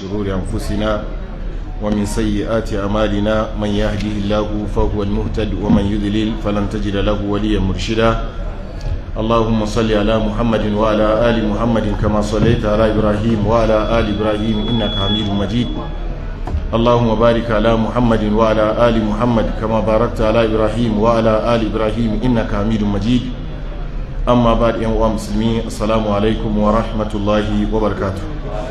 شرور أنفسنا ومن سيئات أعمالنا من يهده الله فهو المهتد ومن يضلل فلن تجد له وليا مرشدا اللهم صل على محمد وعلى آل محمد كما صليت على إبراهيم وعلى آل إبراهيم إنك حميد مجيد اللهم بارك على محمد وعلى آل محمد كما باركت على إبراهيم وعلى آل إبراهيم إنك حميد مجيد أما بعد يا مسلمين السلام عليكم ورحمة الله وبركاته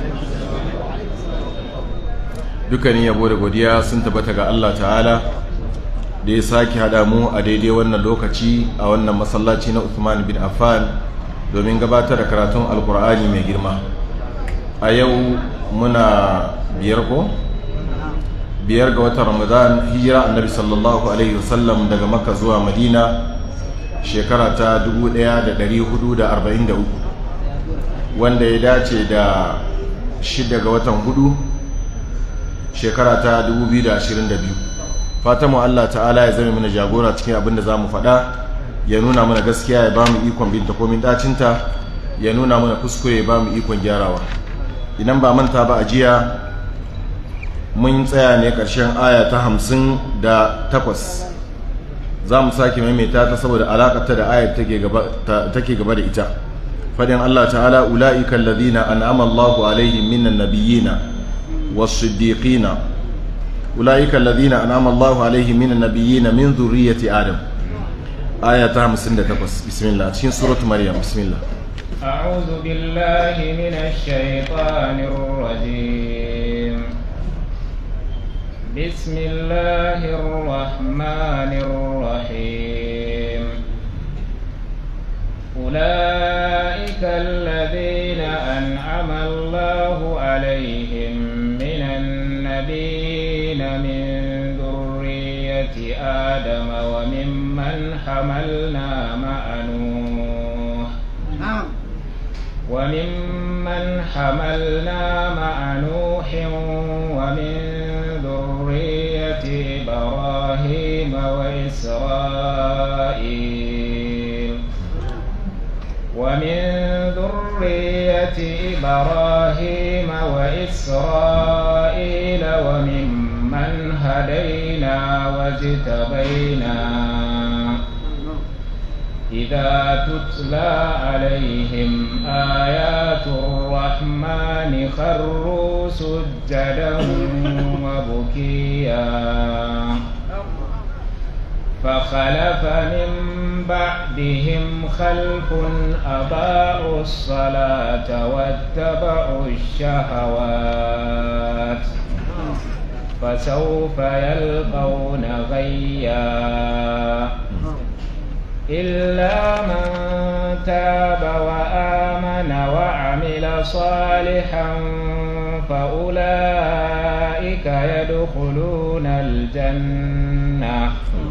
dukkanin yabo da godiya sun tabbata ga Allah ta'ala da ya sake haɗa mu a daidai wannan lokaci a wannan masallaci na Uthman bin Affan domin gabatar da karatun alkur'ani mai girma a yau muna biyar ko biyar ga watan ramadan hijira annabi sallallahu alaihi wasallam daga makka zuwa madina shekara ta 1443 wanda ya dace da shida ga watan hudu shekara ta 2022 fatan mu Allah ta'ala ya zama mana jagora cikin abin da za mu faɗa ya nuna mana gaskiya ya ba mu ikon binta komin dacinta ya nuna mana kuskure ya ba mu ikon gyarawa idan ba manta ba a jiya mun tsaya ne ƙarshen aya ta hamsin da takwas za mu sake maimaita ta saboda alaƙata da ayar take gaba da ita fadin Allah ta'ala ula'ika alladhina an'ama Allahu alaihim minan nabiyina was-siddiqina ula'ika alladhina an'ama Allahu alaihim minan nabiyina min dhurriyyati adam aya ta 58 bismillah cikin suratu maryam bismillah أعوذ بالله من الشيطان الرجيم بسم الله الرحمن الرحيم أولئك الذين أنعم الله عليهم من النبيين من ذرية آدم وممن حملنا مع نوح وممن حملنا مع نوح ومن ذرية إبراهيم وإسرائيل ومن ذرية إبراهيم وإسرائيل وممن هدينا واجتبينا إذا تتلى عليهم آيات الرحمن خروا سجدا وبكيا فخلف من بعدهم خلف أضاعوا الصلاة واتبعوا الشهوات فسوف يلقون غيا إلا من تاب وآمن وعمل صالحا فأولئك يدخلون الجنة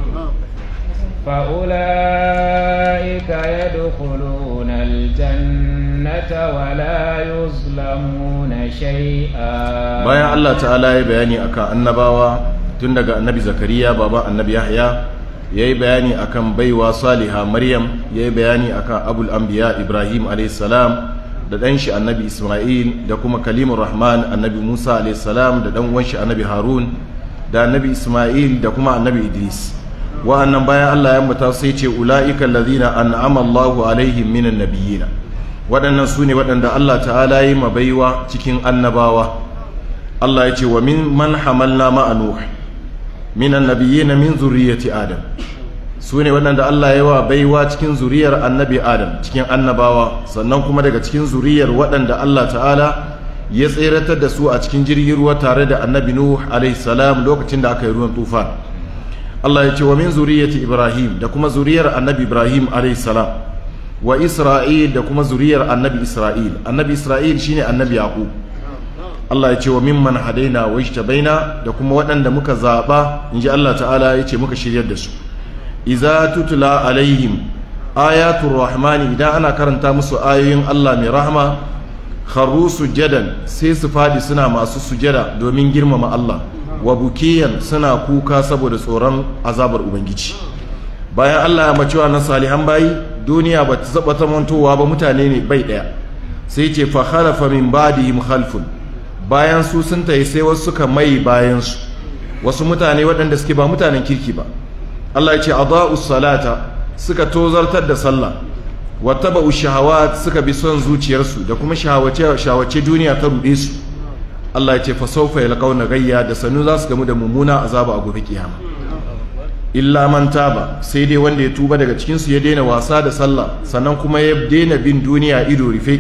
فأولئك يدخلون الجنة ولا يظلمون شيئا bayan Allah ta'ala ya bayani akan annabawa tun daga annabi zakariya baba annabi yahya ya yi bayani akan baiwa saliha maryam ya yi bayani akan abul anbiya ibrahim alaihissalam da ɗan shi annabi isma'il da kuma kalimun rahman annabi musa alaihissalam da ɗan uwan shi annabi harun da annabi isma'il da kuma annabi idris wa'annan bayan allah ya muta sai ce ula'ika allazina an'ama allahu alaihim minan nabiyina waɗannan su ne waɗanda allah ta'ala yi ma baiwa cikin annabawa allah ya ce wa min man hamalna ma'a nuh minan nabiyina min zuriyati adam su ne waɗanda Allah ya wa baiwa cikin zuriyar annabi adam cikin annabawa sannan kuma daga cikin zuriyar waɗanda Allah ta'ala ya tseratar da su a cikin jirgin ruwa tare da annabi nuh alaihi salam lokacin da aka yi ruwan tufan Allah ya ce wa min zuriyati ibrahim da kuma zuriyar annabi ibrahim alaihi salam wa isra'il da kuma zuriyar annabi isra'il annabi isra'il shine annabi yaqub Allah ya ce wa mimman hadaina wa ijtabaina da kuma waɗanda muka zaɓa inji Allah ta'ala ya ce muka shiryar da su iza tutula alaihim ayatul rahmani idan ana karanta musu ayoyin Allah mai rahama kharru sujadan sai su fadi suna masu sujada domin girmama Allah wa bukiyan suna kuka saboda tsoron azabar ubangiji bayan Allah ya macewa na salihan bayi duniya ba ta zaba ta mantowa ba mutane ne bai daya sai ce fa khalafa min ba'dihim khalfun bayan su sun tayi sai wasu suka mai bayan su wasu mutane waɗanda suke ba mutanen kirki ba Allah ya ce adaa'us salata suka tozartar da sallah wattaba'u shahawat suka bi son zuciyarsu da kuma shahawace shahawace duniya ta rude su Allah ya ce fa sawfa yalqawna gayya da sanu za su gamu da mummuna azaba a gobe kiyama illa man taba sai dai wanda ya tuba daga cikin su ya daina wasa da sallah sannan kuma ya daina bin duniya ido rufe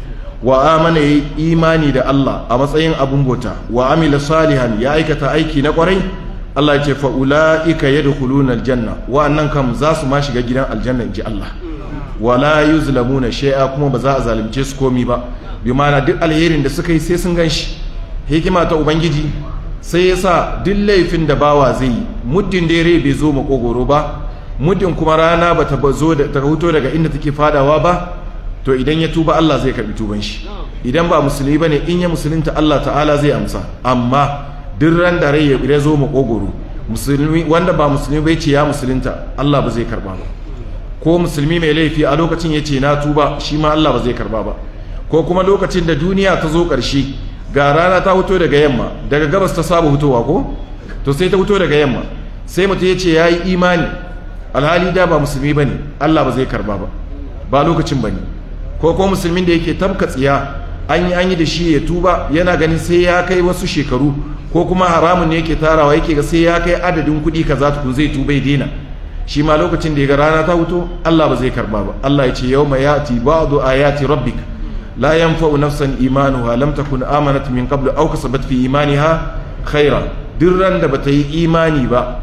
wa amana yayi imani da Allah a matsayin abun bauta wa amila salihan ya aikata aiki na kwarai Allah ya ce fa ulaika yadkhuluna aljanna wa'annan kam za su ma shiga gidan aljanna inji Allah wala yuzlamuna shay'a kuma ba za a zalunce su komi ba bi ma'ana duk alherin da suka yi sai sun ganshi hikima ta ubangiji sai yasa duk laifin da bawa zai yi muddin da rai bai zo makogoro ba muddin kuma rana ba ta zo da ta huto daga inda take fadawa ba to idan ya tuba Allah zai karbi tuban shi idan ba musulmi bane in ya musulunta Allah ta'ala zai amsa amma duk ran da rai ya zo makogoro musulmi wanda ba musulmi bai ce ya musulunta Allah ba zai karba ba ko musulmi mai laifi a lokacin ya ce na tuba shi ma Allah ba zai karba ba ko kuma lokacin da duniya ta zo ƙarshe ga rana ta fito daga yamma daga gabas ta saba fitowa ko to sai ta fito daga yamma sai mutum ya ce ya yi imani alhali da ba musulmi ba ne Allah ba zai karba ba ba lokacin ba ne ko ko musulmin da yake tabka tsiya an yi an yi da shi ya tuba yana ganin sai ya kai wasu shekaru ko kuma haramun ne yake tarawa yake ga sai ya kai adadin kuɗi kaza tukun zai tuba ya daina shi ma lokacin da ya ga rana ta fito Allah ba zai karba ba Allah ya ce yawma yati ba'du ayati rabbik la yanfa'u nafsan imanuha lam takun amanat min qablu aw kasabat fi imaniha khaira duk ran da bata yi imani ba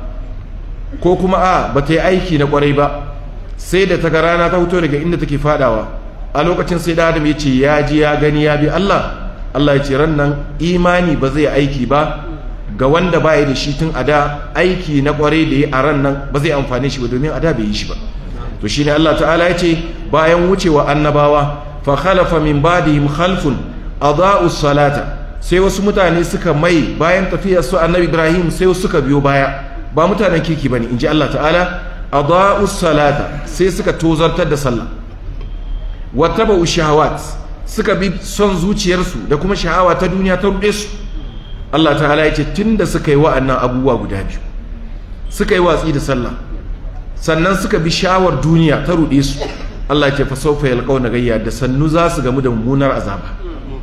ko kuma a bata yi aiki na kwarai ba sai da ta ga rana ta fito daga inda take fadawa a lokacin sai da Adam ya ce ya ji ya gani ya bi Allah Allah ya ce ran nan imani ba zai aiki ba ga wanda ba ya da shi tun a da aiki na kwarai da ya a ran nan ba zai amfane shi ba domin a da bai yi shi ba to shi ne Allah ta'ala ya ce bayan wucewa annabawa fa khalafa min ba'dihim khalfun adaa'u salata sai wasu mutane suka mai bayan tafiyar su annabi Ibrahim sai wasu suka biyo baya ba mutanen kirki bane inji Allah ta'ala adaa'u salata sai suka tozartar da sallah wattaba'u shahawat suka bi son zuciyarsu da kuma sha'awa ta duniya ta rude su Allah ta'ala ya ce tunda suka yi wa'annan abubuwa guda biyu suka yi watsi da sallah sannan suka bi shawar duniya ta ruɗe su Allah ya ce fa sawfa yalqawna gayya da sannu za su gamu da mummunar azaba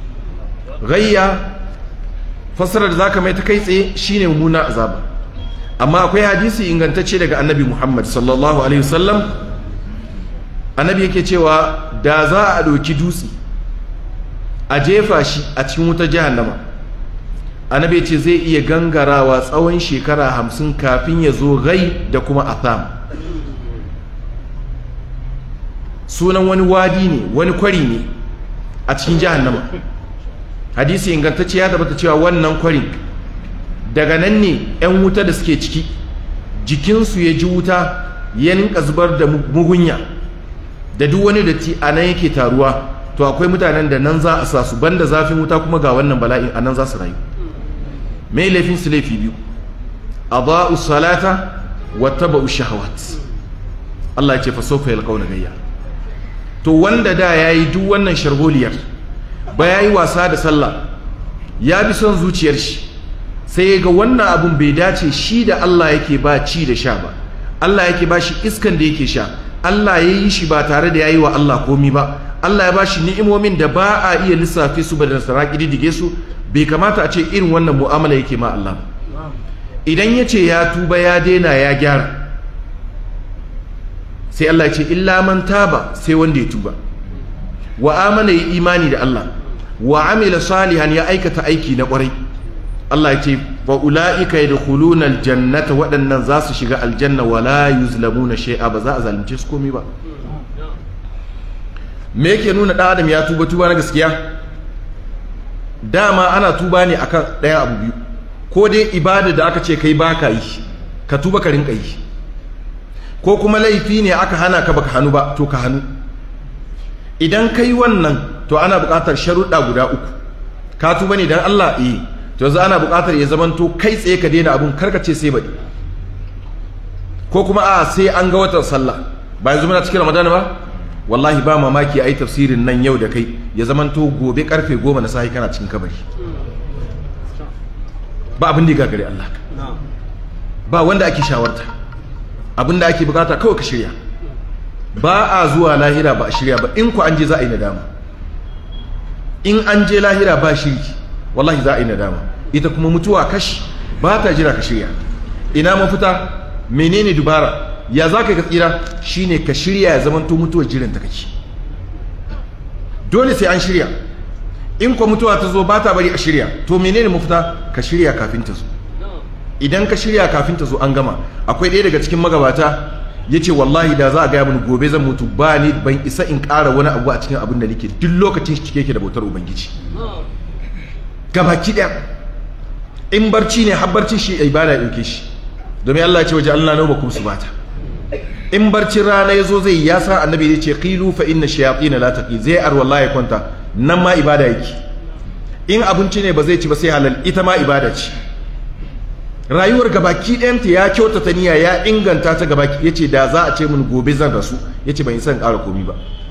gayya fasarar da zaka mai ta kai tsaye shine mummunar azaba amma akwai hadisi ingantacce daga annabi Muhammad sallallahu alaihi wasallam annabi yake cewa da za a ɗauki dutse a jefa shi a cikin wutar jahannama annabi ce zai iya gangarawa tsawon shekara hamsin kafin ya zo gai da kuma atham sunan wani wadi ne wani kwari ne a cikin jahannama hadisi ingantacce ya tabbata cewa wannan kwarin daga nan ne 'yan wuta da suke ciki jikinsu ya ji wuta ya ninka zubar da mugunya da duk wani datti a nan yake taruwa to akwai mutanen da nan za a sa su banda zafin wuta kuma ga wannan bala'in a nan za su rayu mai laifin su laifi biyu adha'u salata wa taba'u shahawat Allah ya ce fa sawfa yalqawna gayya to wanda da yayi duk wannan sharholiyar ba yayi wasa da sallah ya bi son zuciyar shi sai ga wannan abun bai dace shi da Allah yake ba ci da sha ba Allah yake ba shi iskan da yake sha Allah ya yi shi ba tare da yayi wa Allah komi ba Allah ya ba shi ni'imomin da ba a iya lissafe su ba da saraki diddige su bai kamata a ce irin wannan mu'amala yake ma Allah idan ya ce ya tuba ya daina ya gyara sai Allah ya ce illa man taba sai wanda ya tuba wa amana yi imani da Allah wa amila salihan ya aikata aiki na kwarai Allah ya ce wa ula'ika yadkhuluna aljannata waɗannan za su shiga aljanna wala yuzlamuna shay'a ba za a zalunce su komai ba me yake nuna ɗan adam ya tuba tuba na gaskiya dama ana tuba ne akan ɗaya abu biyu ko dai ibada da aka ce kai baka yi ka tuba ka rinka yi ko kuma laifi ne aka hana ka baka hannu ba to ka hannu idan kai wannan to ana buƙatar sharuɗa guda uku ka tuba ne dan Allah eh to yanzu ana buƙatar ya zamanto kai tsaye ka daina abun karka ce sai baɗi ko kuma a sai an ga watan sallah ba yanzu muna cikin ramadana ba wallahi ba mamaki a yi tafsirin nan yau da kai ya zamanto gobe karfe goma na sahi kana cikin kabari ba abin da ya gagare Allah ba wanda ake shawarta abin da ake bukata kawai ka shirya ba a zuwa lahira ba a shirya ba in ku an je za a yi nadama in an je lahira ba shiri wallahi za a yi nadama ita kuma mutuwa kashi ba ta jira ka shirya ina mafita menene dubara ya za ka tsira shine ka shirya ya zamanto mutuwar jiran ta kake dole sai an shirya in kwa mutuwa ta zo ba ta bari a shirya to menene mafita ka shirya kafin ta zo idan ka shirya kafin ta zo an gama akwai ɗaya daga cikin magabata ya ce wallahi da za a gaya mini gobe zan mutu ba ni ban isa in ƙara wani abu a cikin abin da nake duk lokacin shi cike ke da bautar ubangiji gabaki ɗaya in barci ne har barcin shi ibada ya ɗauke shi domin Allah ya ce waje Allah nau bakum subata in barcin rana ya zo zai ya sa annabi ya ce qilu fa inna shayatin la taqi zai ar wallahi ya kwanta nan ma ibada yake in abinci ne ba zai ci ba sai halal ita ma ibada ce rayuwar gabaki ɗayanta ya kyautata niyya ya inganta ta gabaki ya ce da za a ce min gobe zan rasu ya ce ban yi son ƙara komi ba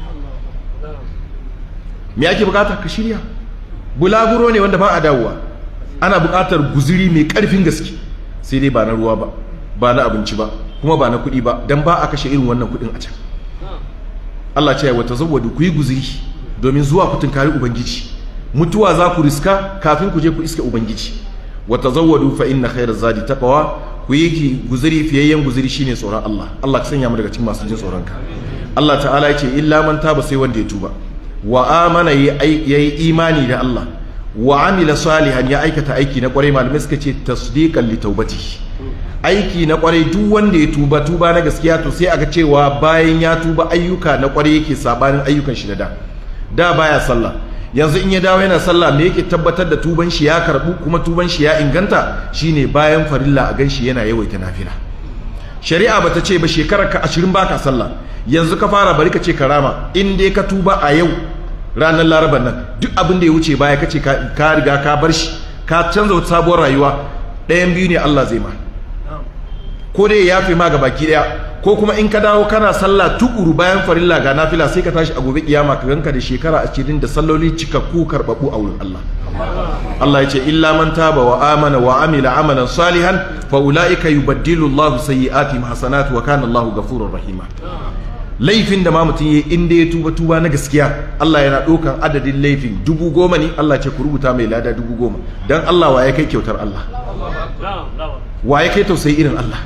me ake bukata ka shirya bulaguro ne wanda ba a dawowa ana bukatar guziri mai ƙarfin gaske sai dai ba na ruwa ba ba na abinci ba kuma ba na kuɗi ba don ba a kashe irin wannan kuɗin a can Allah ce wata zawwadu ku yi guziri domin zuwa ku tunkari ubangiji mutuwa za ku riska kafin ku je ku iska ubangiji wata zawwadu fa inna khairar zadi taqwa ku yi guziri fiyayyen guziri shine tsoron Allah Allah ka sanya mu daga cikin masu jin tsoron ka Allah ta'ala ya ce illa man taba sai wanda ya tuba wa amana yayi imani da Allah wa amila salihan ya aikata aiki na kwarai malamai suka ce tasdiqan li taubati aiki na kwarai duk wanda ya tuba tuba na gaskiya to sai aga cewa bayan ya tuba ayyuka na kwarai yake sabanin ayyukan shi da da da baya sallah yanzu in ya dawo yana sallah me yake tabbatar da tuban shi ya karbu kuma tuban shi ya inganta shine bayan farilla a ganshi yana yawaita nafila shari'a bata ce ba shekarar ka 20 baka sallah yanzu ka fara bari ka ce karama in dai ka tuba a yau ranar laraban nan duk abin da ya wuce baya kace ka riga ka bar shi ka canza wata sabuwar rayuwa ɗayan biyu ne Allah zai ma ko dai ya yafe ma ga baki ɗaya ko kuma in ka dawo kana sallah tukuru bayan farilla ga nafila sai ka tashi a gobe kiyama ka ganka da shekara ashirin da salloli cikakku karɓaɓɓu a wurin Allah Allah ya ce illa man taba wa amana wa amila amalan salihan fa ulaika yubaddilu Allahu sayyi'atihim hasanat wa kana Allahu ghafurur rahima laifin da ma mutum ya inda ya tuba tuba na gaskiya Allah yana ɗaukan adadin laifin dubu goma ne Allah ce ku rubuta mai lada dubu goma don Allah wa ya kai kyautar Allah wa ya kai tausayi irin Allah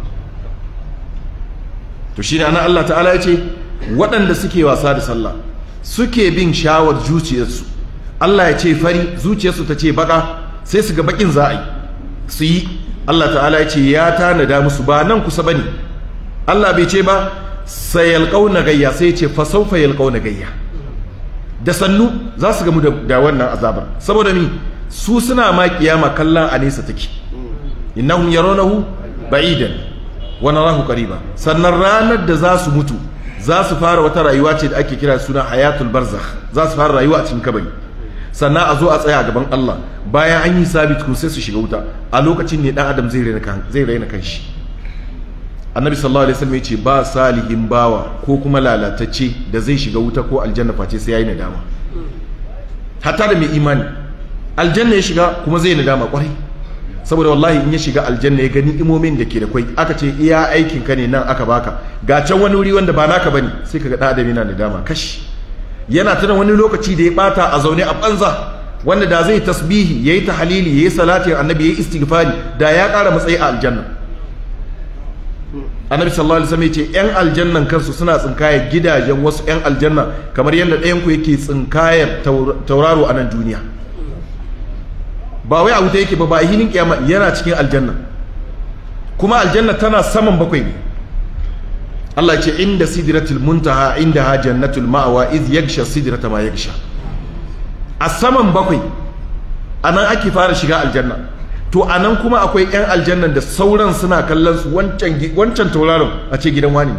to shi ne ana Allah ta'ala ya ce waɗanda suke wasa da sallah suke bin shawar zuciyarsu Allah ya ce fari zuciyarsu ta ce baka sai su ga bakin za a yi su yi Allah ta'ala ya ce ya tanada musu ba nan kusa bane Allah bai ce ba sai yalƙauna gayya sai ce fasaufa yalƙauna gayya da sannu za su gamu da wannan azabar saboda mi su suna ma kiyama kallon a nesa take innahum yarawnahu ba'idan wa narahu qariba sannan ranar da za su mutu za su fara wata rayuwa ce da ake kira suna hayatul barzakh za su fara rayuwa a cikin kabari sannan a zo a tsaya gaban Allah bayan an yi sabit kun sai su shiga wuta a lokacin ne dan adam zai raina kan zai raina kanshi annabi sallallahu alaihi wasallam yace ba salihin bawa ko kuma lalatacce da zai shiga wuta ko aljanna face sai yayi nadama hatta da mai imani aljanna ya shiga kuma zai nadama kwarai saboda wallahi in ya shiga aljanna ya gani imomin da ke da kwai aka ce iya aikin ka ne nan aka baka ga can wani wuri wanda ba naka bane sai kaga da adam yana nadama kashi yana tana wani lokaci da ya bata a zaune a banza wanda da zai tasbihi yayi tahlili yayi salatin annabi yayi istighfari da ya kara matsayi a aljanna annabi sallallahu alaihi wasallam yace yan aljannan kansu suna tsinkaya gidajen wasu yan aljanna kamar yadda ɗayan ku yake tsinkayar tauraro a nan duniya ba wai a wuta yake ba ba a hinin kiyama yana cikin aljanna kuma aljanna tana saman bakwai ne Allah ce inda sidratul muntaha inda ha jannatul ma'awa iz yagsha sidrata ma yagsha a saman bakwai anan ake fara shiga aljanna to anan kuma akwai yan aljannan da sauran suna kallon su wancan wancan tauraron a ce gidan wani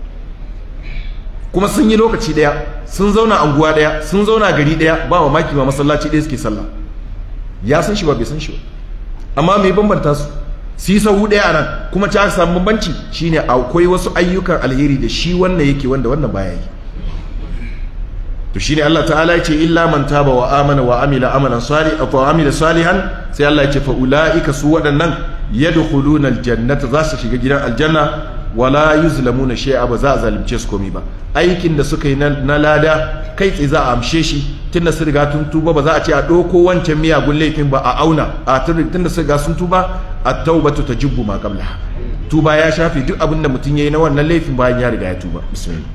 kuma sun yi lokaci daya sun zauna anguwa daya sun zauna gari daya ba mamaki ma masallaci daya suke sallah ya san shi ba bai san shi ba amma mai bambanta su su yi sahu ɗaya a nan kuma ci aka samu bambanci shine akwai wasu ayyukan alheri da shi wannan yake wanda wannan baya yi to shine Allah ta'ala ya ce illa man taba wa amana wa amila amalan salih wa amila salihan sai Allah ya ce fa ulaika su waɗannan yadkhuluna aljannata za su shiga gidan aljanna wala yuzlamuna shay'a ba za a zalunce su komai ba aikin da suka yi na lada kai tsaye za a amshe shi tunda su riga tun tuba ba za a ce a ɗauko wancan miyagun laifin ba a auna a tunda su riga sun tuba a taubatu ta jibbu ma qabla tuba ya shafi duk abin da mutum yayi na wannan laifin bayan ya riga ya tuba bismillah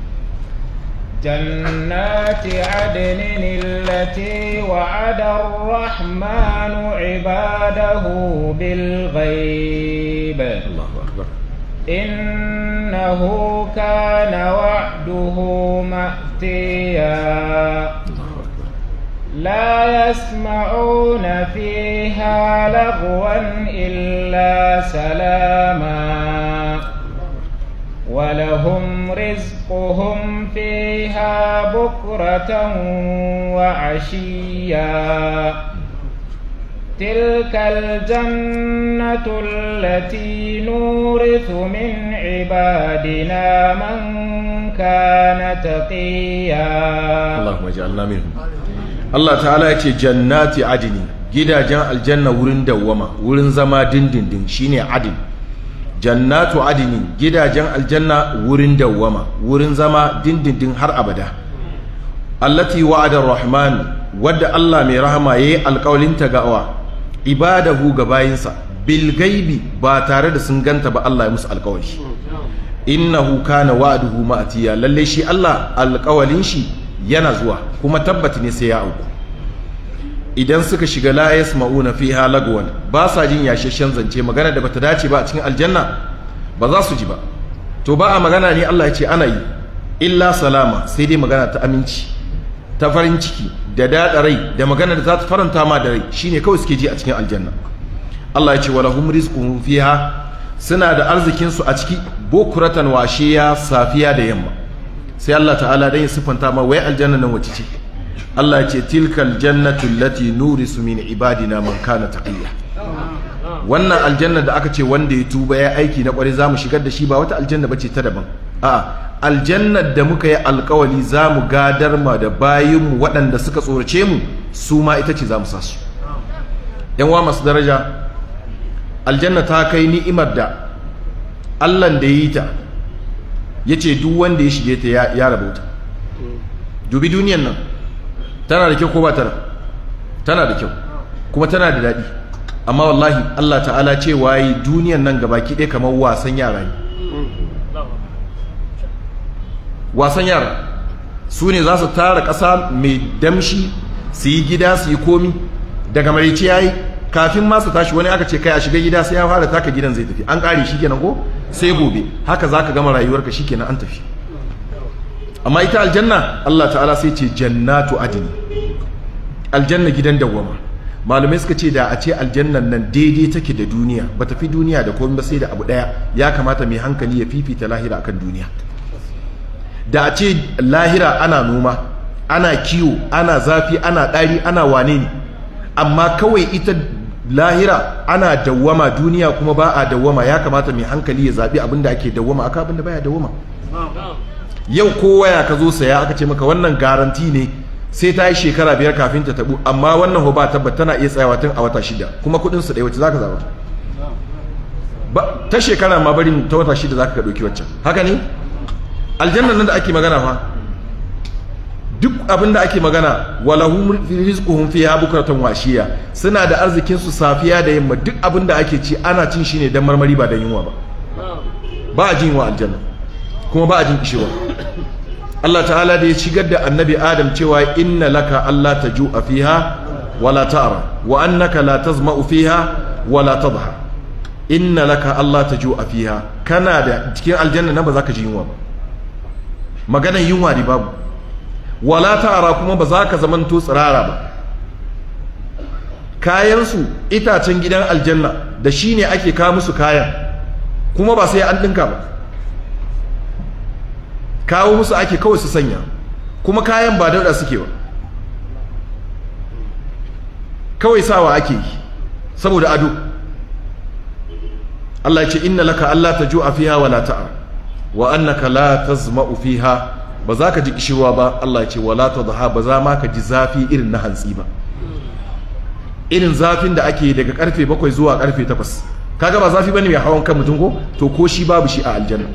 جنات عدن التي وعد الرحمن عباده بالغيب الله أكبر إنه كان وعده مأتيا الله أكبر لا يسمعون فيها لغوا إلا سلاما ولهم رزقهم فيها بكرة وعشيا تلك الجنة التي نورث من عبادنا من كان تقيا اللهم اجعلنا منهم Allah ta'ala ya ce jannati adini gidajen aljanna wurin dawwama wurin zama dindindin shine adin jannatu adini gidajen aljanna wurin dawwama wurin zama dindindin har abada allati wa'ada rahman wadda Allah mai rahama yayi alƙawalin ta gawa ibadahu ga bayinsa bil gaibi ba tare da sun ganta ba Allah ya musu alƙawari innahu kana wa'duhu ma'tiya lalle shi Allah alƙawalin shi yana zuwa kuma tabbata ne sai ya auku idan suka shiga la yasma'una fiha lagwan ba sa jin yashashen zance magana da bata dace ba a cikin aljanna ba za su ji ba to ba a magana ne Allah ya ce ana yi illa salama sai dai magana ta aminci ta farin ciki da daɗa rai da magana da za ta faranta ma da rai shine kawai suke ji a cikin aljanna Allah ya ce walahum rizquhum fiha suna da arzikin su a ciki bukuratan washiya safiya da yamma sai Allah ta'ala dan ya sifanta ma wai aljanna nan wace ce Allah ya ce tilkal jannatu allati nurisu min ibadina man kana taqiya wannan aljanna da aka ce wanda ya tuba ya aiki na kware zamu shigar da shi ba wata aljanna bace ta daban a aljannar da muka yi alkawali zamu gadar ma da bayinmu waɗanda suka tsorace mu su ma ita ce zamu sa su yan wa masu daraja aljanna ta kai ni'imar da Allah da yi ta ya ce duk wanda ya shige ta ya rabauta dubi duniyan nan tana da kyau ko ba tana tana da kyau kuma tana da daɗi amma wallahi Allah ta'ala ce waye duniyan nan gaba ɗaya kamar wasan yara ne wasan yara su ne za su tara ƙasa mai damshi su yi gida su yi komi daga marici ya yi kafin masu tashi wani aka ce kai a shiga gida sai ya fara taka gidan zai tafi an ƙare shi kenan ko sai gobe haka za ka gama rayuwarka shi kenan an tafi amma ita aljanna Allah ta'ala sai ce jannatu adini aljanna gidan dawwama malamai suka ce da a ce aljannan nan daidai take da duniya ba tafi duniya da komai ba sai da abu daya ya kamata mai hankali ya fifita lahira akan duniya da a ce lahira ana noma ana kiwo ana zafi ana ɗari ana wane ne amma kawai ita lahira ana dawwama duniya kuma ba a dawwama ya kamata mai hankali ya zaɓi abin da ake dawwama aka abin da baya dawwama yau kowa ya ka zo saya aka ce maka wannan garanti ne sai ta yi shekara biyar kafin ta tabu amma wannan ho ba tabbat tana iya tsayawa tun a wata shida kuma kudin su ɗaya wacce zaka zaba ba ta shekara ma barin ta wata shida zaka ka ɗauki waccan haka ne aljannan nan da ake magana fa duk abin da ake magana walahum rizquhum fiha bukratan washiya suna da arzikin su safiya da yamma duk abin da ake ci ana cin shi ne dan marmari ba dan yunwa ba ba a jin yunwa aljanna kuma ba a jin kishiwa Allah ta'ala da ya shigar da annabi Adam cewa inna laka Allah ta ju'a fiha wala ta'ra wa annaka la tazma'u fiha wala tadha inna laka Allah ta ju'a fiha kana da cikin aljanna nan ba za ka ji yunwa ba maganar yunwa ne babu wala ta'ra kuma ba za ka zamanto tsirara ba kayansu itacen gidan aljanna da shi ne ake kawo musu kayan kuma ba sai an ɗinka ba kawo musu ake kawai su sanya kuma kayan ba dauda suke ba kawai sawa ake yi saboda ado Allah ya ce inna laka Allah ta ju'a fiha wala ta'a wa annaka la tazma'u fiha ba za ka ji kishirwa ba Allah ya ce wala tadha ba za ma ka ji zafi irin na hantsi ba irin zafin da ake daga karfe 7 zuwa karfe 8 kaga ba zafi bane mai hawan kan mutum ko to ko shi babu shi a aljanna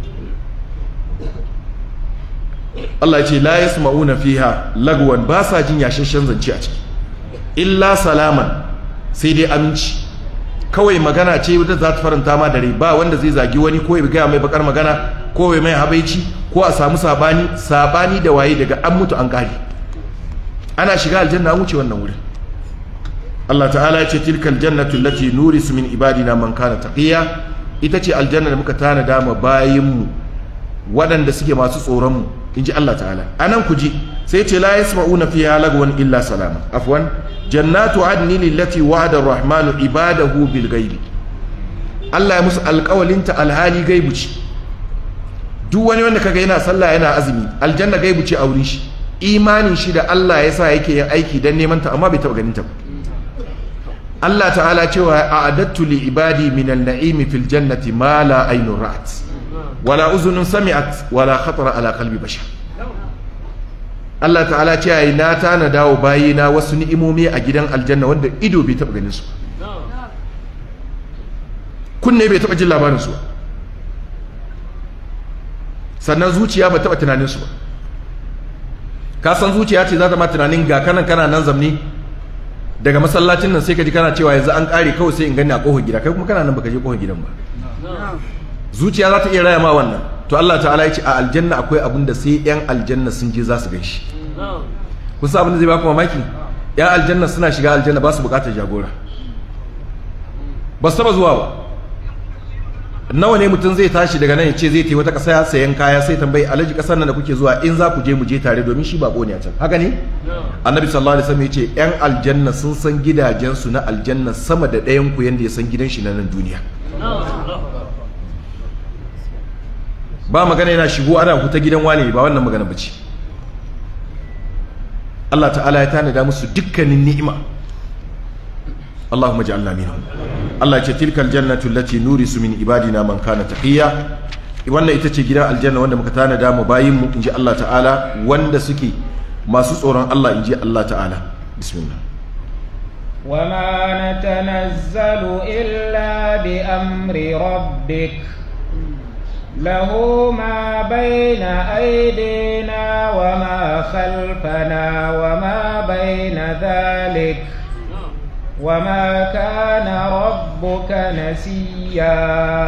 Allah ya ce la yasma'una fiha lagwan ba sa jin yashashen zance a ciki illa salaman sai dai aminci kawai magana ce wadda za ta faranta ma dare ba wanda zai zagi wani ko ya gaya mai bakar magana ko ya mai habaici ko a samu sabani sabani da waye daga an mutu an kare ana shiga aljanna an wuce wannan wurin Allah ta'ala ya ce tilkal jannatu allati nurisu min ibadina man kana taqiya ita ce aljanna da muka tanada ma bayinmu waɗanda suke masu tsoron mu inji Allah ta'ala anan ku ji sai ce la yasma'una fiha lagwan illa salama afwan jannatu adni lillati wa'ada ar-rahmanu ibadahu bil ghaibi Allah ya musu alƙawalinta alhali gaibu ce duk wani wanda kaga yana sallah yana azumi aljanna gaibu ce a wurin shi imanin shi da Allah ya sa yake yin aiki dan neman ta amma bai taɓa ganin ta ba Allah ta'ala cewa a'adattu li ibadi min al-na'imi fil jannati ma la aynun ra'at wala uzunun sami'at wala khatara ala qalbi bashar Allah ta'ala ce yayi na tana dawo bayina wasu ni'imomi a gidan aljanna wanda ido bai taba ganin su kunne bai taba jin labarin su sannan zuciya ba taba tunanin su ba ka san zuciya ce za ta ma tunanin ga kanan kana nan zamni daga masallacin nan sai ka ji kana cewa yanzu an kare kawai sai in gani a kofar gida kai kuma kana nan baka je kofar gidan ba zuciya za ta iya raya ma wannan to Allah ta'ala ya ce a aljanna akwai abin da sai yan aljanna sun je za su gan shi kusa abin da zai baku mamaki yan aljanna suna shiga aljanna ba su bukatar jagora ba su taba zuwa ba nawa ne mutum zai tashi daga nan ya ce zai wata ƙasa sayan kaya sai tambayi alhaji ƙasar nan da kuke zuwa in za ku je mu je tare domin shi bako ne a can haka ne annabi sallallahu alaihi wasallam ya ce yan aljanna sun san gidajensu na aljanna sama da ɗayan ku yanda ya san gidan shi na nan duniya ba magana yana shigo ana ku ta gidan wane ba wannan magana bace Allah ta'ala ya tanada musu dukkanin ni'ima Allahumma ja'alna minhum Allah ya ce tilkal jannatu allati nurisu min ibadina man kana taqiya wannan ita ce gidan aljanna wanda muka tanada mu bayin mu inji Allah ta'ala wanda suke masu tsoron Allah inji Allah ta'ala bismillah وما نتنزل إلا بأمر ربك له ما بين أيدينا وما خلفنا وما بين ذلك وما كان ربك نسيا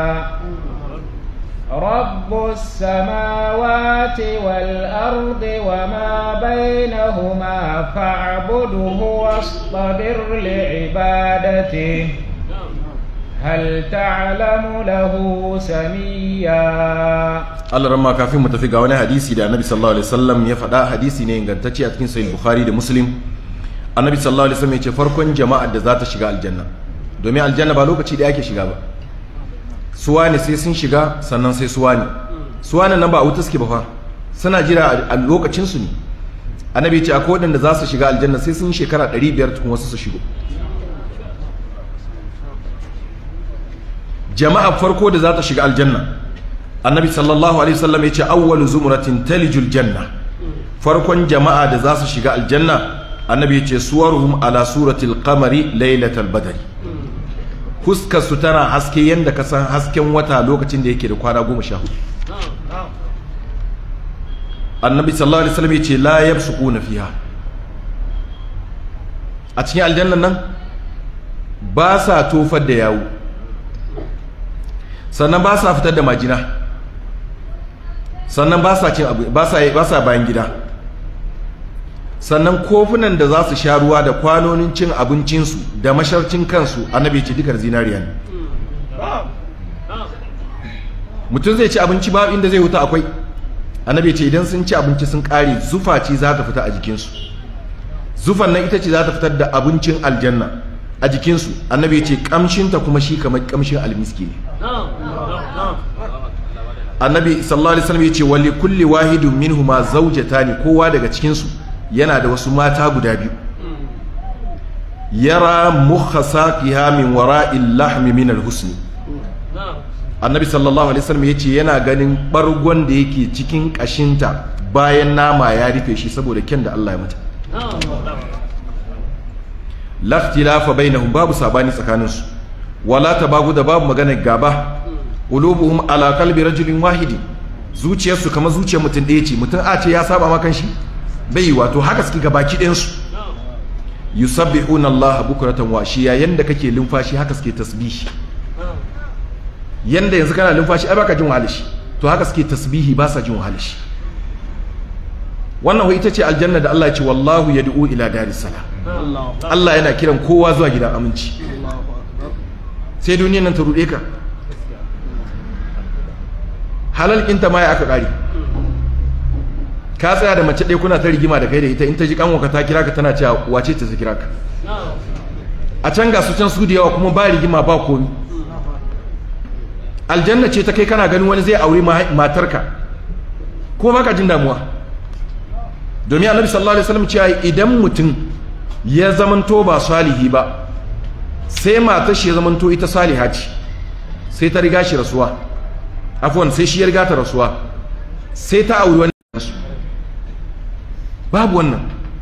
رب السماوات والأرض وما بينهما فاعبده واصطبر لعبادته هل تعلم له سميا Allah ramma kafin mu tafi ga wani hadisi da Annabi sallallahu alaihi wasallam ya faɗa hadisi ne ingantacce a cikin Sahih Bukhari da Muslim Annabi sallallahu alaihi wasallam ya ce farkon jama'ar da za ta shiga aljanna domin aljanna ba lokaci da yake shiga ba suwa ne sai sun shiga sannan sai suwa ne suwa nan ba a wuta suke ba fa suna jira a lokacin su ne Annabi ya ce akwai waɗanda za su shiga aljanna sai sun shekara 500 tukun wasu su shigo jama'a farko da za ta shiga aljanna annabi sallallahu alaihi wasallam ya ce awwalu zumratin talijul janna farkon jama'a da za su shiga aljanna annabi ya ce suwaruhum ala suratil qamari lailatal badri huskar su tana haske yanda ka san hasken wata lokacin da yake da kwana goma sha hudu annabi sallallahu alaihi wasallam ya ce la yabsuquna fiha a cikin aljannan nan ba sa tofar da yawo sannan ba sa fitar da majina sannan ba sa cin abu ba sa ba sa bayan gida sannan kofunan da za su sha ruwa da kwanonin cin abincinsu da masharcin kansu annabi ce dukar zinariya ne mutum zai ci abinci ba inda zai huta akwai annabi ce idan sun ci abinci sun kare zufa ce za ta fita a jikinsu zufan nan ita ce za ta fitar da abincin aljanna a jikinsu annabi ce kamshinta kuma shi kamar kamshin almiski ne annabi sallallahu alaihi wasallam yace wali kulli wahidun minhuma zawjatani kowa daga cikin su yana da wasu mata guda biyu yara mukhasaqiha min wara'il lahmi min alhusn annabi sallallahu alaihi wasallam yace yana ganin bargon da yake cikin kashinta bayan nama ya rufe shi saboda kyan da Allah ya mata laftilafa bainahum babu sabani tsakaninsu wala tabagu da babu maganar gaba qulubuhum ala qalbi rajulin wahidin zuciyarsu kamar zuciyar mutum ɗaya ce mutum a ce ya saba makan shi bai wato haka suke gabaki ɗayan su yusabbihuna Allah bukratan wa ashiya yanda kake lumfashi haka suke tasbihi yanda yanzu kana lumfashi ai baka jin wahalar shi to haka suke tasbihi ba sa jin wahalar shi wannan ita ce aljanna da Allah ya ce wallahu yad'u ila daris salam Allah yana kiran kowa zuwa gidan aminci sai duniyar nan ta rude ka halal kinta ma ya aka kare ka tsaya da mace ɗaya kuna ta rigima da kai da ita in ta ji kanwa ta kira ka tana cewa wace ta ta kira ka a can ga su can su da yawa kuma ba rigima ba komi aljanna ce ta kai kana ganin wani zai aure matarka ko baka jin damuwa domin annabi sallallahu alaihi wasallam cewa idan mutum ya zamanto ba salihi ba sai matar shi ya zamanto ita saliha ce sai ta riga shi rasuwa afwan sai shi ya riga ta rasuwa sai ta auri wani babu wannan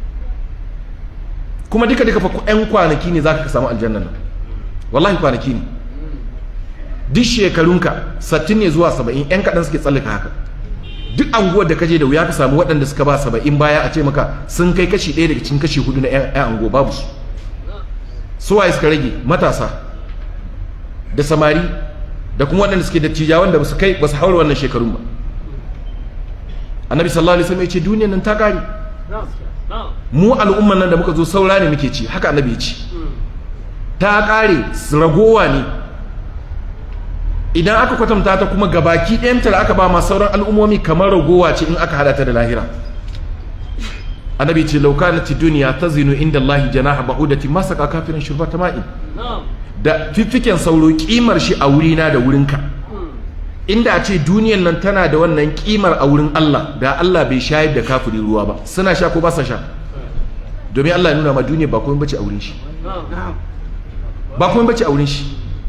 kuma duka duka fa ƴan kwanaki ne zaka ka samu aljanna nan wallahi kwanaki ne duk shekarunka 60 ne zuwa 70 ƴan kaɗan suke tsallaka haka duk anguwar da kaje da wuya ka samu waɗanda suka ba 70 baya a ce maka sun kai kashi ɗaya daga cikin kashi hudu na ƴan anguwa babu su suwaye suka rage matasa da samari da kuma waɗanda suke dattija wanda ba su kai ba su haura wannan shekarun ba annabi sallallahu alaihi wasallam ya ce duniyar nan ta kare mu al'umman nan da muka zo saura ne muke ci haka annabi ya ce ta kare ragowa ne idan aka kwatanta ta kuma gabaki ɗayanta da aka ba ma sauran al'ummomi kamar ragowa ce in aka hada ta da lahira annabi ce lauka na ti duniya ta zinu inda Allah janaha ba'udati masaka kafirin shurbata ma'in da fiffiken sauro kimar shi a wurina da wurinka inda a ce duniyan nan tana da wannan kimar a wurin Allah da Allah bai shayar da kafiri ruwa ba suna sha ko ba sa sha domin Allah ya nuna ma duniya ba kuma bace a wurin shi ba kuma bace a wurin shi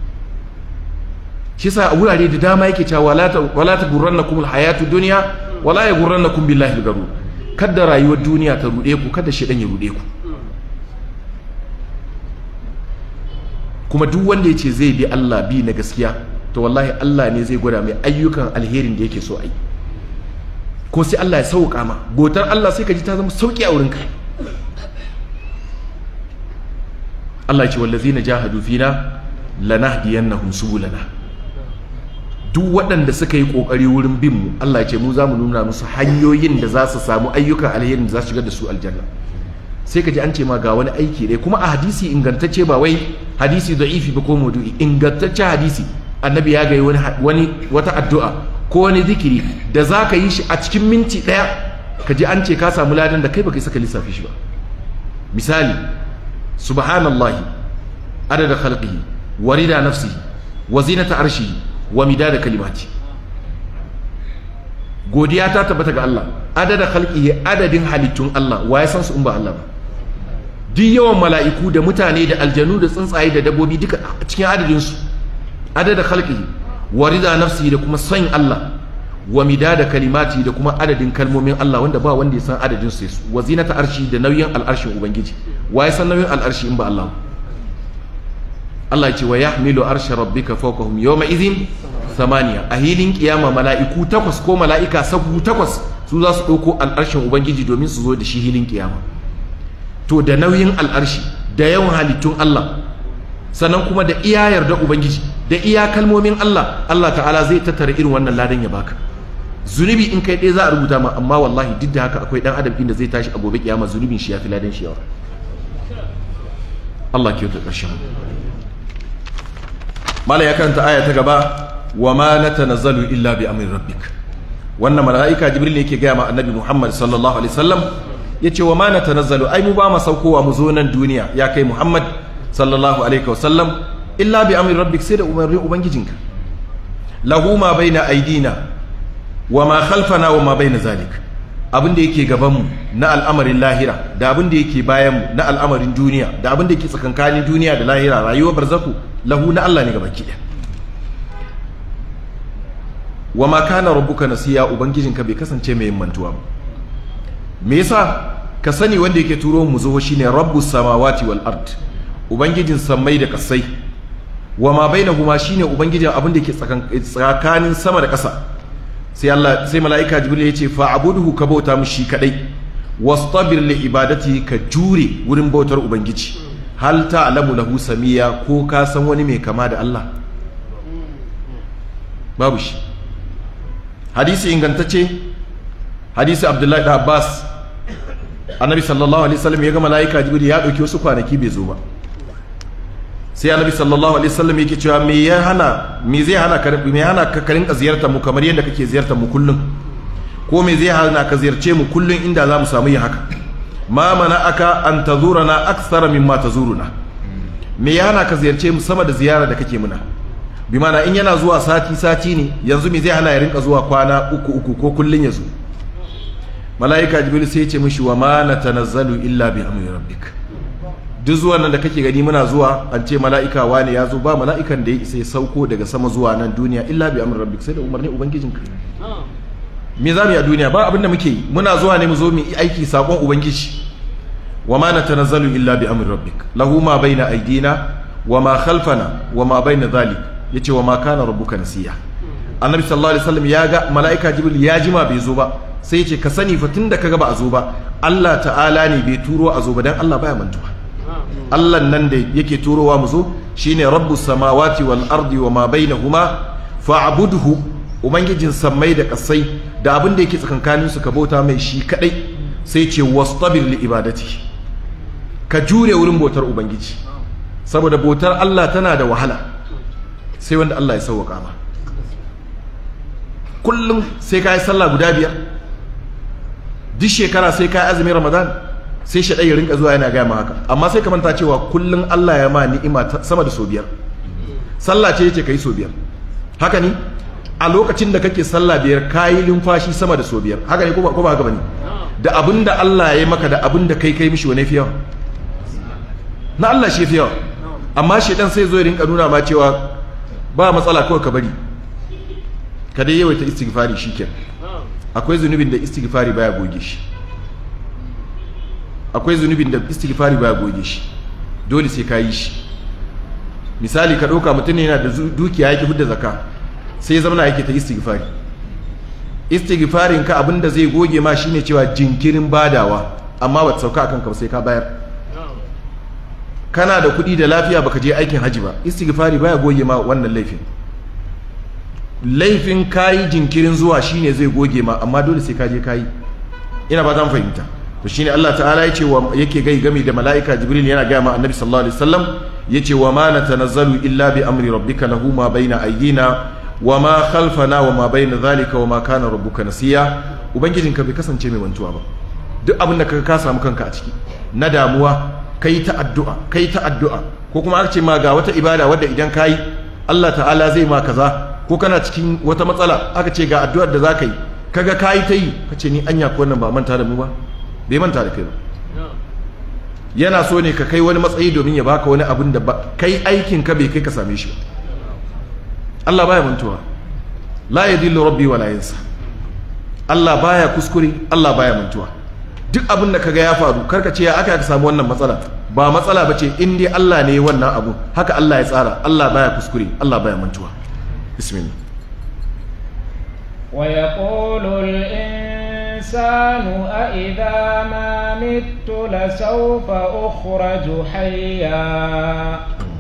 shi sa a wurare da dama yake cewa wala ta gurrannakum alhayatu dunya wala ya gurrannakum billahi algarur kada rayuwar duniya ta rude ku kada shedan ya rude ku kuma duk wanda ya ce zai bi Allah bi na gaskiya to wallahi Allah ne zai gwada mai ayyukan alherin da yake so a yi ko sai Allah ya sauƙa ma botar Allah sai ka ji ta zama sauƙi a wurinka Allah ya ce wallazina jahadu fina lanahdiyannahum subulana duk waɗanda suka yi ƙoƙari wurin bin mu Allah ya ce mu za mu nuna musu hanyoyin da za su samu ayyukan alherin da za su shigar da su aljanna sai ka ji an ce ma ga wani aiki ɗaya kuma a hadisi ingantacce ba wai hadisi da'ifi ba ko maudu'i ingantacce hadisi annabi ya ga wani wata addu'a ko wani zikiri da za ka yi shi a cikin minti ɗaya ka ji an ce ka samu ladan da kai baka saka lissafi shi ba misali subhanallahi adada khalqihi wa rida nafsihi wa zinata arshihi wa midada kalimati godiya ta tabbata ga Allah adada khalqihi adadin halittun Allah wa ya san su in ba Allah ba duk yawan mala'iku da mutane da aljanu da tsuntsaye da dabbobi duka cikin adadin su adada khalqihi wa rida nafsihi da kuma son Allah wa midada kalimati da kuma adadin kalmomin Allah wanda ba wanda ya san adadin su wa zinata arshi da nauyin al'arshin ubangiji wa ya san nauyin al'arshi in ba Allah Allah ya ce wa yahmilu arsha rabbika fawqahum yawma idhin samaniya a hilin kiyama mala'iku takwas ko mala'ika sabu takwas su za su ɗauko al'arshin ubangiji domin su zo da shi hilin kiyama to da nauyin al'arshi da yawan halittun Allah sannan kuma da iya yarda ubangiji da iya kalmomin Allah Allah ta'ala zai tattara irin wannan ladan ya baka zunubi in kai ɗaya za a rubuta ma amma wallahi duk da haka akwai ɗan adam inda zai tashi a gobe kiyama zunubin shi ya fi ladan shi yawa Allah ke ƙarshen mala ya karanta aya ta gaba wa ma natanazzalu illa bi amri rabbik wannan malaika jibril ne yake gaya ma annabi muhammad sallallahu alaihi wasallam yace wa ma natanazzalu ai mu ba mu saukowa mu zo nan duniya ya kai muhammad sallallahu alaihi wasallam illa bi amri rabbik sai da umarnin ubangijinka lahu ma baina aidina wa ma khalfana wa ma baina zalik abin da yake gabanmu na al'amarin lahira da abin da yake bayanmu na al'amarin duniya da abin da yake tsakankanin duniya da lahira rayuwar barzaku lahu na Allah ne gaba ki wa ma kana rabbuka nasiya ubangijinka bai kasance mai mantuwa ba me yasa ka sani wanda yake turo mu zo shine rabbus samawati wal ard ubangijin sammai da kasai wa ma bainahuma shine ubangijin abin da yake tsakanin sama da ƙasa sai Allah sai mala'ika jibril ya ce fa'budhu ka bauta mushi kadai wastabir li ibadati ka jure wurin bautar ubangiji hal ta'lamu lahu samiya ko ka san wani mai kama da Allah babu shi hadisi ingantacce hadisi abdullahi da abbas annabi sallallahu alaihi wasallam ya ga mala'ika jibril ya dauki wasu kwanaki bai zo ba sai annabi sallallahu alaihi wasallam yake cewa me ya hana me zai hana ka me hana ka karin ka ziyartar mu kamar yadda kake ziyartar mu kullum ko me zai hana ka ziyarce mu kullum inda za mu samu yin haka ma mana aka an tazurana akthara mimma tazuruna me ya hana ka ziyarce mu sama da ziyara da kake muna bi mana in yana zuwa sati sati ne yanzu me zai hana ya rinka zuwa kwana uku uku ko kullun ya zo mala'ika jibril sai ya ce mishi wa ma natanazzalu illa bi amri rabbik duk zuwan nan da kake gani muna zuwa an ce mala'ika wane ya zo ba mala'ikan da ya isa ya sauko daga sama zuwa nan duniya illa bi amri rabbik sai da umarni ubangijinka me za mu yi a duniya ba abin da muke yi muna zuwa ne mu zo mu yi aiki sakon ubangiji wa ma natanazzalu illa bi amri rabbik lahu ma baina aydina wa ma khalfana wa ma baina dhalik yace wa ma kana rabbuka nasiya annabi sallallahu alaihi wasallam ya ga mala'ika jibril ya jima bai zo ba sai ya ce ka sani fa tunda kaga ba a zo ba Allah ta'ala ne bai turo a zo ba dan Allah baya mantuwa Allah nan da yake turowa mu zo shine rabbus samawati wal ardi wa ma bainahuma fa'budhu ubangijin sammai da kasai da abin da yake tsakankanin su ka bauta mai shi kadai sai ce wastabir li ibadati ka jure wurin bautar ubangiji saboda bautar Allah tana da wahala sai wanda Allah ya sauwaka ma kullum sai ka yi sallah guda biyar duk shekara sai ka yi azumin ramadan sai shaɗai ya rinka zuwa yana gaya ma haka amma sai ka manta cewa kullum Allah ya ma ni'ima sama da so biyar sallah ce yace kai so biyar haka ne a lokacin da kake sallah biyar kayi limfashi sama da so biyar haka ne ko ba haka bane da abin da Allah ya yi maka da abin da kai kai mishi wani fi yawa na Allah shi fi yawa amma shedan sai zo ya rinka nuna ma cewa ba matsala kawai ka bari ka dai yawaita istighfari shikenan akwai zunubin da istighfari baya goge shi akwai zunubin da istighfari baya goge shi dole sai ka yi shi misali ka ɗauka mutum yana da dukiya yake hudda zaka sai zama yake ta istighfari istighfarin ka abinda zai goge ma shine cewa jinkirin badawa amma ba ta sauka akan ka sai ka bayar kana da kuɗi da lafiya baka je aikin haji ba istighfari baya goge ma wannan laifin laifin kayi jinkirin zuwa shine zai goge ma amma dole sai ka je kayi ina ba zan fahimta to shine Allah ta'ala yace wa yake gai game da mala'ika Jibril yana ga ma Annabi sallallahu alaihi wasallam yace wa ma natanazzalu illa bi amri rabbika lahu ma baina aydina wa ma khalfana wa ma baina zalika wa ma kana rabbuka nasiya ubangijinka bai kasance mai mantuwa ba duk abin da ka samu kanka a ciki na damuwa kai ta addu'a kai ta addu'a ko kuma aka ce ma ga wata ibada wadda idan kai Allah ta'ala zai ma kaza ko kana cikin wata matsala aka ce ga addu'ar da zaka yi kaga kai ta yi kace ni anya ko wannan ba manta da mu ba bai manta da kai ba yana so ne ka kai wani matsayi domin ya baka wani abin da ba kai aikin ka bai kai ka same shi ba Allah baya mantuwa la yadillu rabbi wala yansa Allah baya kuskure Allah baya mantuwa duk abin da kaga ya faru karka ce ya aka ka samu wannan matsala ba matsala bace in dai Allah ne wannan abu haka Allah ya tsara Allah baya kuskure Allah baya mantuwa bismillah ويقول الإنسان أإذا ما مت لسوف أخرج حيا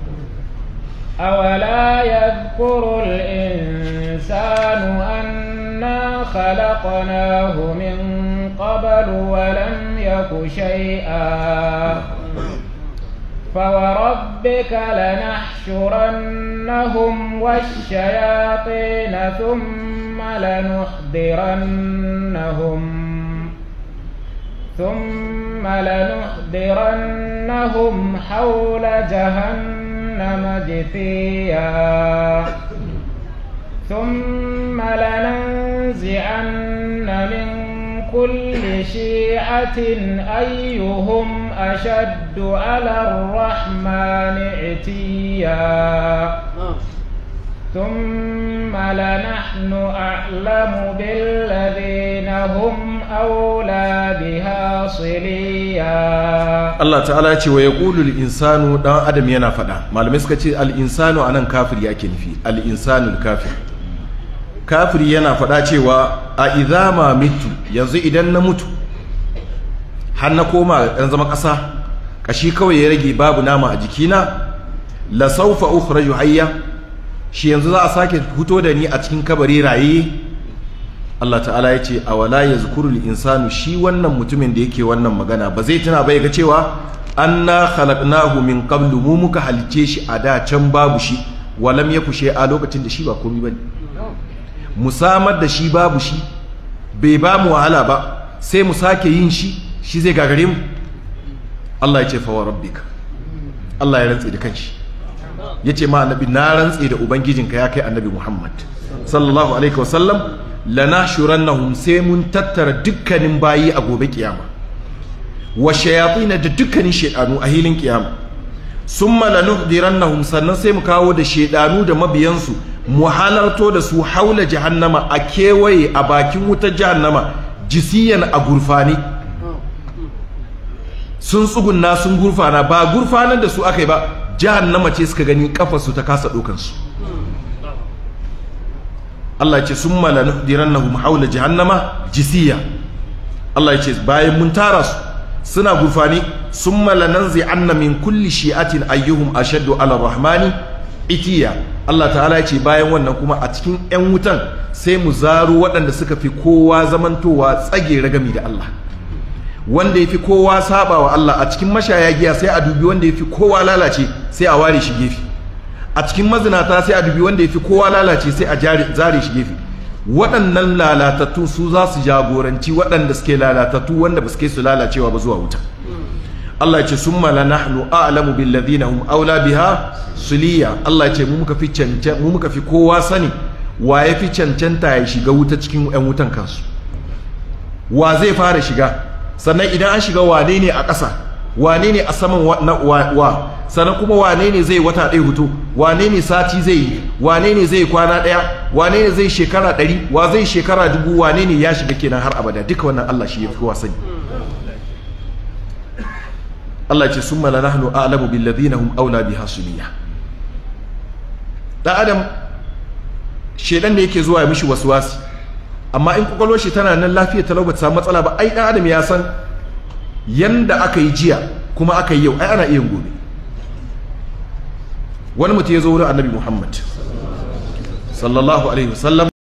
أولا يذكر الإنسان أنا خلقناه من قبل ولم يك شيئا فوربك لنحشرنهم والشياطين ثم لنحضرنهم ثم لنحضرنهم حول جهنم جثيا ثم لننزعن من كل شيعة أيهم أشد على الرحمن عتيا ثم لنحن أعلم بالذين هم أولى بها صليا Allah ta'ala ya ce wa yaqulu insanu dan adam yana fada malamai suka ce al-insanu anan kafiri yake nufi al-insanu kafir kafiri yana fada cewa a idama mitu yanzu idan na mutu har na koma dan zama ƙasa kashi kawai ya rage babu nama a jikina la sawfa ukhraju hayya shi yanzu za a sake fito da ni a cikin kabari raye Allah ta'ala ya ce a wala ya zukurul insanu shi wannan mutumin da yake wannan magana ba zai tuna bai ga cewa anna khalaqnahu min qablu mu muka halice shi a da can babu shi walam ya kushe a lokacin da shi ba komai bane mu samar da shi babu shi bai ba mu wahala ba sai mu sake yin shi shi zai gagare mu Allah ya ce fa wa rabbika Allah ya rantse da kanshi yace ma annabi na rantse da ubangijinka ya kai annabi Muhammad sallallahu alaihi wasallam lanashurannahum sai mun tattara dukkanin bayi a gobe kiyama wa shayatin da dukkanin shedanu a hilin kiyama summa lanuhdirannahum sannan sai mu kawo da shedanu da mabiyansu mu halarto da su haula jahannama a kewaye a bakin wutar jahannama jisiyan a gurfani sun tsugunna sun gurfana ba gurfanar da su aka yi ba jahannama ce suka gani kafarsu ta kasa ɗaukansu Allah ya ce sun mala nuhdirannahum haula jahannama jisiya Allah ya ce bayan mun tara su suna gurfani sun mala nanzi anna min kulli shi'atin ayyuhum ashaddu ala rahmani itiya Allah ta'ala ya ce bayan wannan kuma a cikin 'yan wutan sai mu zaro waɗanda suka fi kowa zamantowa tsage ragami da Allah wanda ya fi kowa saba wa Allah a cikin mashaya giya sai a dubi wanda ya fi kowa lalace sai a ware shi gefe a cikin mazinata sai a dubi wanda ya fi kowa lalace sai a zare shi gefe waɗannan lalatattu su za su jagoranci waɗanda suke lalatattu wanda ba suke su lalacewa ba zuwa wuta Allah ya ce sun mala nahnu a'lamu bil ladina hum aula biha suliya Allah ya ce mu muka fi cancan mu muka fi kowa sani wa ya fi cancanta ya shiga wuta cikin ƴan wutan kansu wa zai fara shiga sannan idan an shiga wane ne a ƙasa wane ne a saman wa sannan kuma wane ne zai wata ɗaya hutu wane ne sati zai yi wane ne zai kwana ɗaya wane ne zai shekara ɗari wa zai shekara dubu wane ne ya shiga kenan har abada duka wannan Allah shi ya fi kowa sani Allah ce sun mala nahnu a'lamu bil ladina hum aula biha suliya dan adam shedan ne yake zuwa ya mishi waswasi amma in kwakwalwar shi tana nan lafiya talau ba ta samu matsala ba ai dan adam ya san yanda aka yi jiya kuma aka yi yau ai ana iya gobe wani mutum ya zo wurin annabi muhammad sallallahu alaihi wasallam